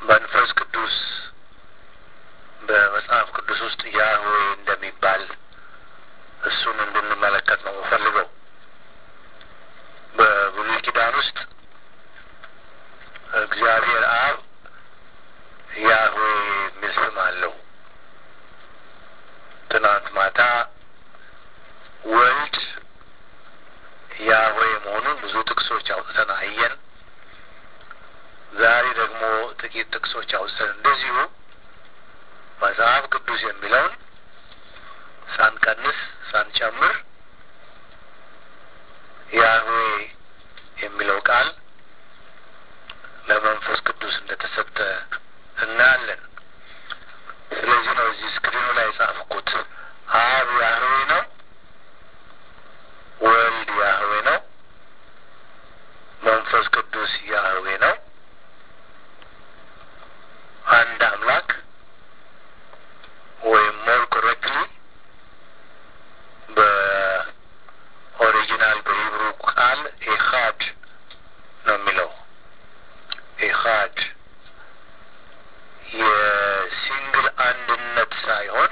መንፈስ ቅዱስ በመጽሐፍ ቅዱስ ውስጥ ያህዌ እንደሚባል እሱን እንድንመለከት ነው የምፈልገው። በብሉይ ኪዳን ውስጥ እግዚአብሔር አብ ያህዌ የሚል ስም አለው። ትናንት ማታ ወልድ ያህዌ መሆኑን ብዙ ጥቅሶች አውጥተን አየን። ዛሬ ደግሞ ጥቂት ጥቅሶች አውጥተን እንደዚሁ መጽሐፍ ቅዱስ የሚለውን ሳንቀንስ ሳንጨምር ያህዌ የሚለው ቃል ለመንፈስ ቅዱስ እንደተሰጠ እናያለን። ስለዚህ ነው እዚህ ስክሪኑ ላይ የጻፍኩት። አብ ያህዌ ነው፣ ወልድ ያህዌ ነው፣ መንፈስ ቅዱስ ያህዌ ነው። አንድ አምላክ ወይም ሞር ኮሬክትሊ በኦሪጂናል በሂብሩ ቃል ኤኻድ ነው የሚለው ኤኻድ የሲንግል አንድነት ሳይሆን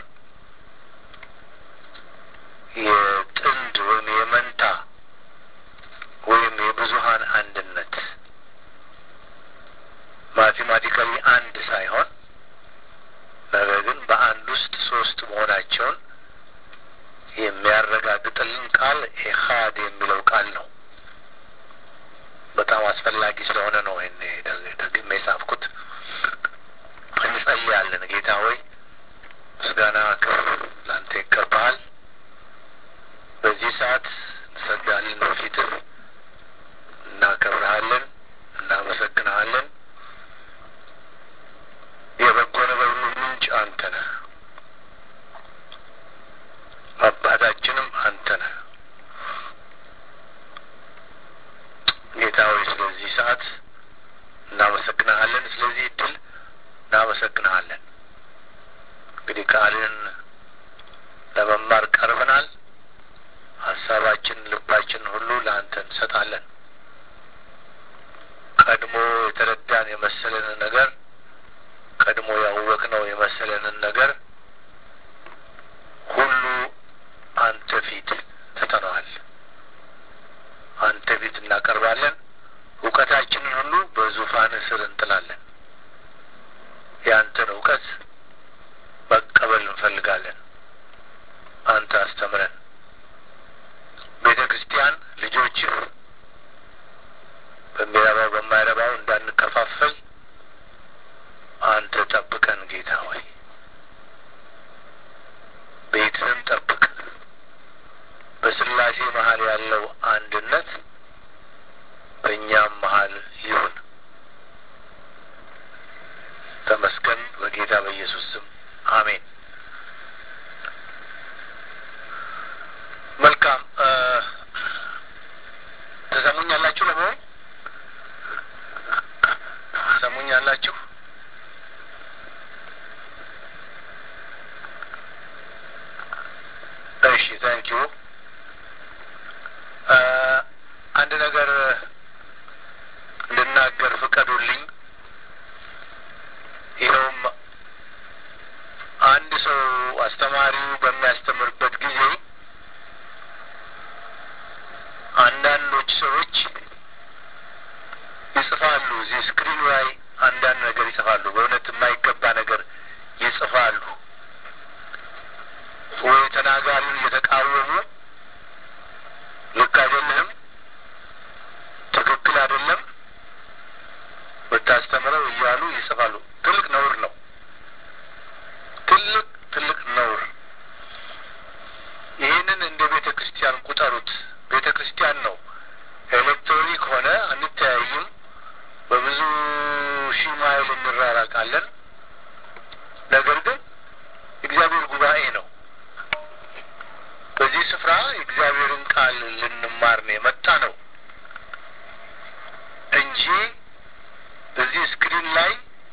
የጥንድ ወይም የመንታ ወይም የብዙሀን አንድነት ማቴማቲካሊ አንድ ሳይሆን ነገር ግን በአንድ ውስጥ ሶስት መሆናቸውን የሚያረጋግጥልን ቃል ኤኻድ የሚለው ቃል ነው። በጣም አስፈላጊ ስለሆነ ነው ይህን ደግሜ የጻፍኩት። እንጸልያለን። ጌታ ሆይ ምስጋና ክብር ላንተ ይገባሃል። በዚህ ሰዓት እንሰግዳለን፣ በፊትህ እናከብረሃለን፣ እናመሰግንሃለን። የበጎ ነገር ሁሉ ምንጭ አንተ ነህ። አባታችንም አንተ ነህ። ጌታ ሆይ ስለዚህ ሰዓት እናመሰግንሃለን። ስለዚህ እድል እናመሰግንሃለን። እንግዲህ ቃልን ለመማር ቀርበናል። ሀሳባችን፣ ልባችን ሁሉ ለአንተ እንሰጣለን። ቀድሞ የተረዳን የመሰለንን ነገር ቀድሞ ያወቅነው የመሰለንን ነገር ሁሉ አንተ ፊት ትተነዋል። አንተ ፊት እናቀርባለን። እውቀታችንን ሁሉ በዙፋን ስር እንጥላለን። የአንተን እውቀት መቀበል እንፈልጋለን። አንተ አስተምረን። ቤተ ክርስቲያን ልጆችህ በሚረባው በማይረባው እንዳንከፋፈል አንተ ጠብቀን ጌታ ሆይ ቤትህን ጠብቅ። በስላሴ መሀል ያለው አንድነት በእኛም መሀል ይሁን። ተመስገን። በጌታ በኢየሱስ ስም አሜን። መልካም ተሰሙኛላችሁ? ለመሆኑ ተሰሙኛላችሁ? እሺ፣ ታንኪዩ አንድ ነገር ልናገር ፍቀዱልኝ። ይኸውም አንድ ሰው አስተማሪው በሚያስተምርበት ጊዜ አንዳንዶች ሰዎች ይጽፋሉ። እዚህ ስክሪኑ ላይ አንዳንድ ነገር ይጽፋሉ። በእውነት የማይገባ ነገር ይጽፋሉ። ወይ ተናጋሪውን እየተቃወሙ ልክ አይደለህም፣ ትክክል አይደለም ብታስተምረው እያሉ ይጽፋሉ። ትልቅ ነውር ነው። ትልቅ ትልቅ ነውር። ይህንን እንደ ቤተ ክርስቲያን ቁጠሩት። ቤተ ክርስቲያን ነው። ኤሌክትሮኒክ ሆነ አንተያይም። በብዙ ሺህ ማይል እንራራቃለን። ነገር ግን እግዚአብሔር ጉባኤ ነው። በዚህ ስፍራ የእግዚአብሔርን ቃል ልንማር ነው የመጣ ነው እንጂ እዚህ ስክሪን ላይ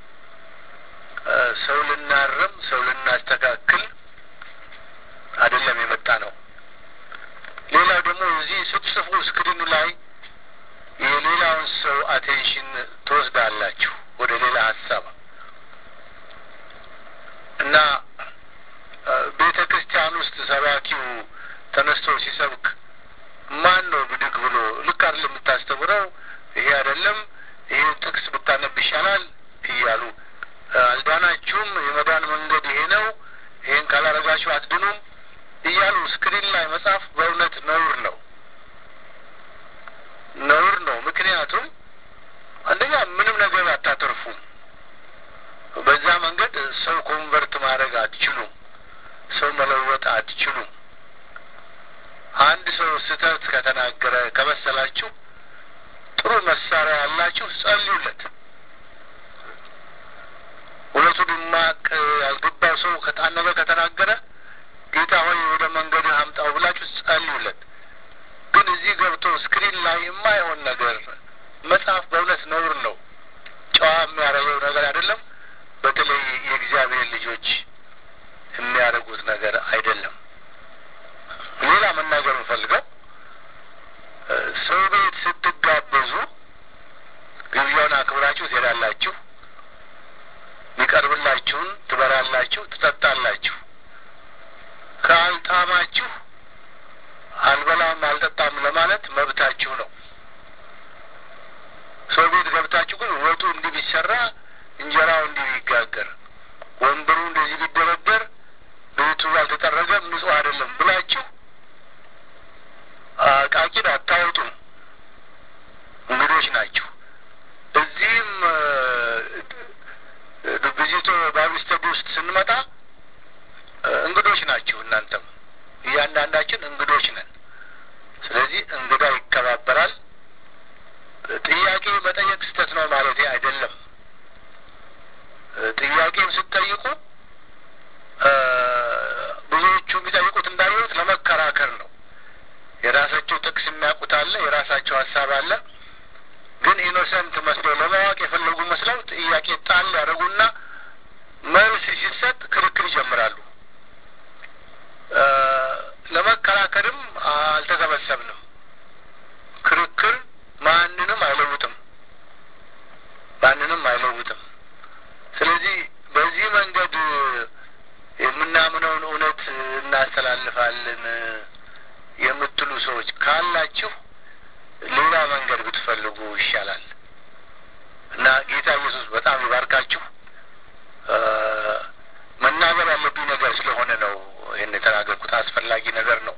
ሰው ልናርም፣ ሰው ልናስተካክል አይደለም የመጣ ነው። ሌላው ደግሞ እዚህ ስትጽፉ ስክሪኑ ላይ የሌላውን ሰው አቴንሽን ትወስዳላችሁ ወደ ሌላ ሀሳብ እና ቤተ ክርስቲያን ውስጥ ሰባኪው ተነስቶ ሲሰብክ ማን ነው ብድግ ብሎ ልክ አይደለም የምታስተምረው፣ ይሄ አይደለም፣ ይሄ ጥቅስ ብታነብ ይሻላል እያሉ አልዳናችሁም፣ የመዳን መንገድ ይሄ ነው፣ ይሄን ካላረጋችሁ አትድኑም እያሉ ስክሪን ላይ መጻፍ በእውነት ነውር ነው፣ ነውር ነው። ምክንያቱም አንደኛ ምንም ነገር አታተርፉም። በዛ መንገድ ሰው ኮንቨርት ማድረግ አትችሉም። ሰው መለወጥ አትችሉም። አንድ ሰው ስህተት ከተናገረ ከመሰላችሁ ጥሩ መሳሪያ ያላችሁ ጸልዩለት። እውነቱን ማቅ ያልገባው ሰው ከጣን ነገር ከተናገረ ጌታ ሆይ ወደ መንገድህ አምጣው ብላችሁ ጸልዩለት። ግን እዚህ ገብቶ ስክሪን ላይ የማይሆን ነገር መጽሐፍ በእውነት ነውር ነው። ጨዋ የሚያደርገው ነገር አይደለም። በተለይ የእግዚአብሔር ልጆች የሚያደርጉት ነገር አይደለም። ሌላ መናገር የምፈልገው ሰው ቤት ስትጋበዙ ግብዣውን አክብራችሁ ትሄዳላችሁ። የሚቀርብላችሁን ትበላላችሁ፣ ትጠጣላችሁ። ካልጣማችሁ አልበላም አልጠጣም ለማለት መብታችሁ ነው። ሰው ቤት ገብታችሁ ግን ወጡ እንዲህ ቢሰራ እንጀራው እንዲህ ቢጋገር ወንበሩ እንደዚህ ቢደረደር ቤቱ አልተጠረገም ንጹሕ አይደለም ብላችሁ ቃቂን አታወጡም። እንግዶች ናችሁ። እዚህም ቪዚቶ ባይብል ስተዲ ውስጥ ስንመጣ እንግዶች ናችሁ። እናንተም እያንዳንዳችን እንግዶች ነን። ስለዚህ እንግዳ ይከባበራል። ጥያቄ መጠየቅ ስህተት ነው ማለት አይደለም። ጥያቄም ስትጠይቁ ብዙዎቹ የሚጠይቁት እንዳየሁት ለመከራከር ነው። የራሳቸው ጥቅስ የሚያውቁት አለ፣ የራሳቸው ሀሳብ አለ። ግን ኢኖሰንት መስለው ለማወቅ የፈለጉ መስለው ጥያቄ ጣል ያደረጉና መልስ ሲሰጥ ክርክር ይጀምራሉ። ለመከራከርም አልተሰበሰብንም። ክርክር ማንንም አይለውጥም፣ ማንንም አይለውጥም። ስለዚህ በዚህ መንገድ የምናምነውን እውነት እናስተላልፋለን የምትሉ ሰዎች ካላችሁ ሌላ መንገድ ብትፈልጉ ይሻላል እና ጌታ ኢየሱስ በጣም ይባርካችሁ። መናገር ያለብኝ ነገር ስለሆነ ነው ይህን የተናገርኩት። አስፈላጊ ነገር ነው።